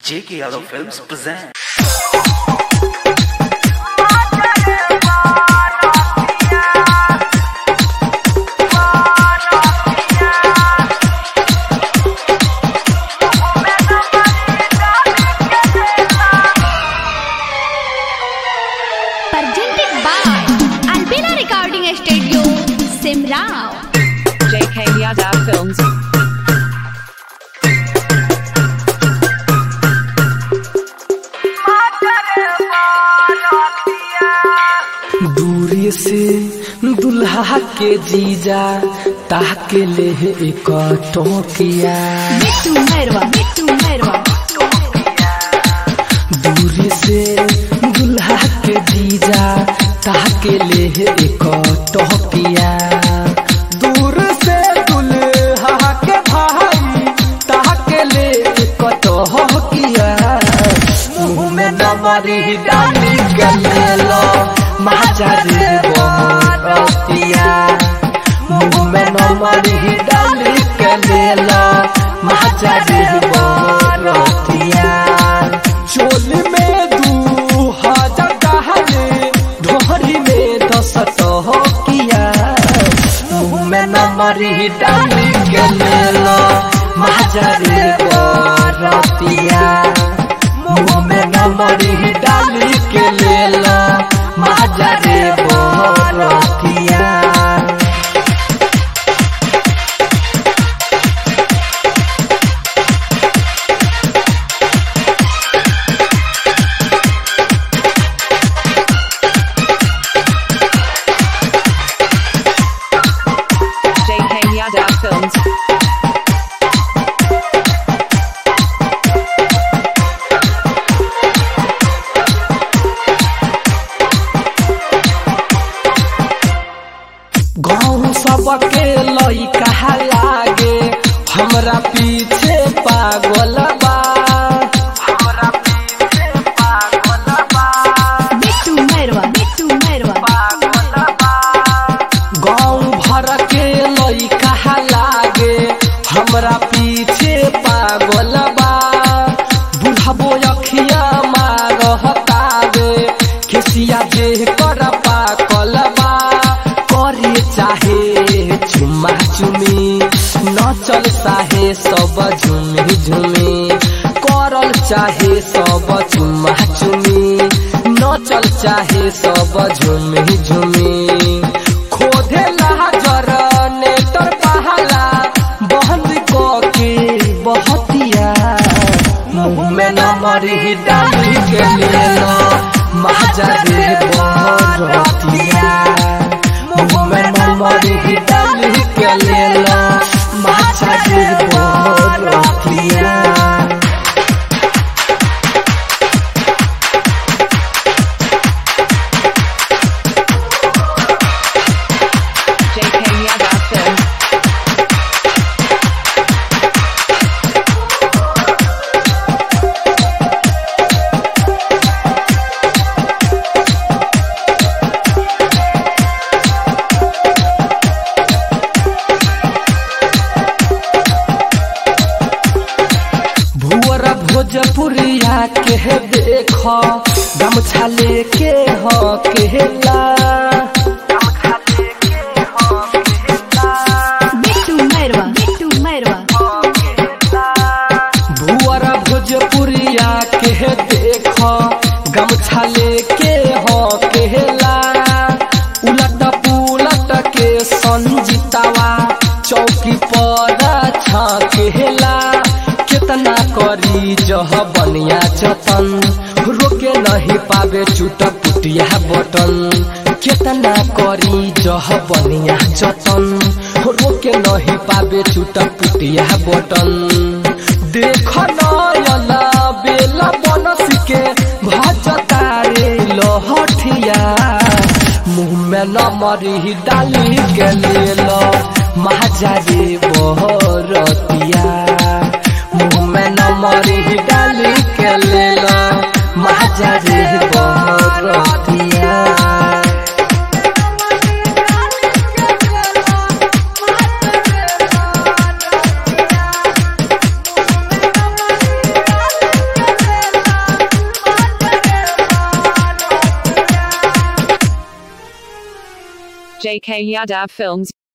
J.K. Yadav Films present. presented by Albina Recording Studio, Simrao. JK Yadav Films. दूरी से दुल्हा के जीजा ताके ले एक टोकिया Bittu Merwa, Bittu Merwa. दूरी से दुल्हा के जीजा ताके ले एक टोकिया दूर से दुल्हा के भाई ताके ले एक टोकिया मुंह में नमरी डाली के ले लो महाचारी बोरतिया मुंह में नमरी डाली के ले लो महाचारी बोरतिया चोली में दू हजार डहले ढोरी में दस तो किया मुंह में नमरी डाली के ले लो महाचारी बोरतिया मुंह में नमरी डाली के ले लो महाचारी बोरतिया JK Yadav Films. गाँव सबके लइका लागे हमरा पीछे पागल बा हमरा पीछे पागल बा Bittu Merwa, Bittu Merwa. पागल बा गाँव भर के लइका लागे हमरा पीछे पागल बा बुढ़बो अखिया मारहतावे खिसिया जे कर पाकल बा करे चाहे चुम्मा चुमी नचल चाहे सब झुमी झुमी करल चाहे सब चुम्मा चुमी नचल चाहे सब झुमी झुमी खोदे जर नेटर पहला बंद क के बहतिया मुंह में नमरी डाली के ले लो महाजरे बहतिया मुंह में नमरी डाली के ले लो महाजरे बहतिया JK Yadav Films. भुअर भोजपुरिया के देख गमछा लेके ह केला Bittu Merwa, Bittu Merwa. भुअर भोजपुरिया के देख गमछा लेके ह केला उलट पुलट के संजितावा चौकी पर छकेला कितना करी जह बनिया जतन रोके नहीं पावे चुट पुटिया बटन कितना करी जह बनिया जतन रोके नहीं पावे चुट पुटिया बटन देख नयला बेला बनस के भजता रे लहठिया मुंह में नमरी डाली के ले लो महाजारी बहरतिया मुंह में नमरी डाली के ले लो महाजारी बहरतिया JK Yadav Films.